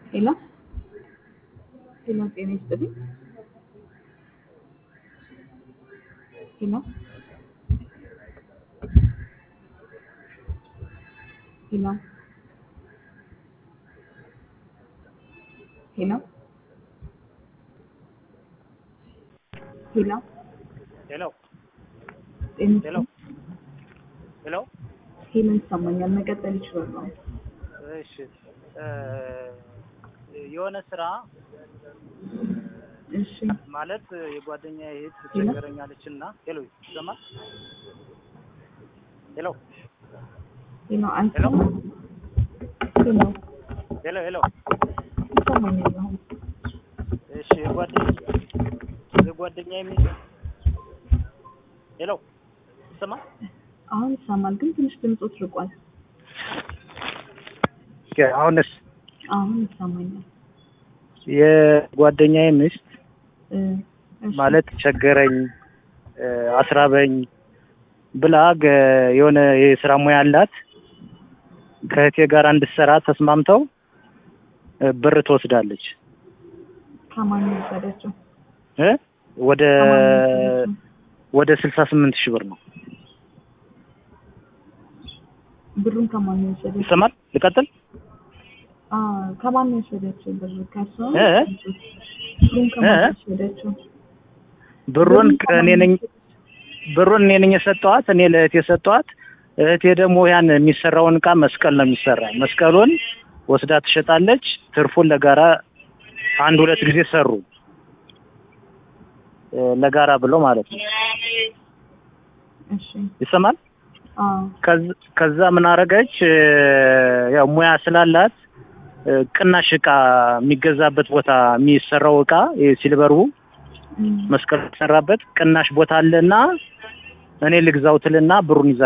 ሄሎ ሄሎ፣ ጤና ይስጥልኝ። ሄሎ ሄሎ ሄሎ ሄሎ ሄሎ ጤና ሄሎ ሄሎ ሄሎ፣ ይሰማኛል። መቀጠል ይችላሉ። እሺ እ የሆነ ስራ እሺ ማለት የጓደኛ እህት ሄሎ? ትቸገረኛለች እና ሄሎ ይሰማል? ሄሎ ሄሎ፣ አይሰማም? ሄሎ ሄሎ ሄሎ ይሰማኛል። አሁን እሺ የጓደኛ የጓደኛ የሚል ሄሎ ይሰማል? አሁን ይሰማል፣ ግን ትንሽ ድምፆት ርቋል። አሁንስ አሁን ይሰማኛል። የጓደኛዬ ሚስት እ እሺ፣ ማለት ቸገረኝ እ አስራበኝ ብላ ገ- የሆነ የስራ ሙያ አላት ከእህቴ ጋር እንድትሰራ ተስማምተው እ ብር ትወስዳለች ከማን ነው የወሰደችው? እ ወደ ከማን ነው የወሰደችው? ወደ ስልሳ ስምንት ሺህ ብር ነው። ብሩን ከማን ነው የወሰደችው? ይሰማል? ልቀጥል? አ ከማን ነው የወሰደችው? ብር ከእሷ ነው እ? የወሰደችው? ብሩን ከማን ነው እ? የወሰደችው? ብሩን ከማን እኔ ነው ነኝ የወሰደችው? ብሩን እኔ ነኝ የሰጠኋት። እኔ ለእህቴ የሰጠኋት። እህቴ ደግሞ ያን የሚሰራውን እቃ መስቀል ነው የሚሰራ። መስቀሉን ወስዳ ትሸጣለች። ትርፉን ለጋራ አንድ ሁለት ጊዜ ሰሩ እ ለጋራ ብሎ ማለት ነው። እሺ ይሰማል? አ ከዝ- ከዛ ምን አረገች? እ ያው ሙያ ስላላት እ ቅናሽ እቃ የሚገዛበት ቦታ የሚሰራው እቃ ሲልበሩ እም፣ መስቀል የተሰራበት ቅናሽ ቦታ አለና እኔ ልግዛው ትልና ብሩን ይዛ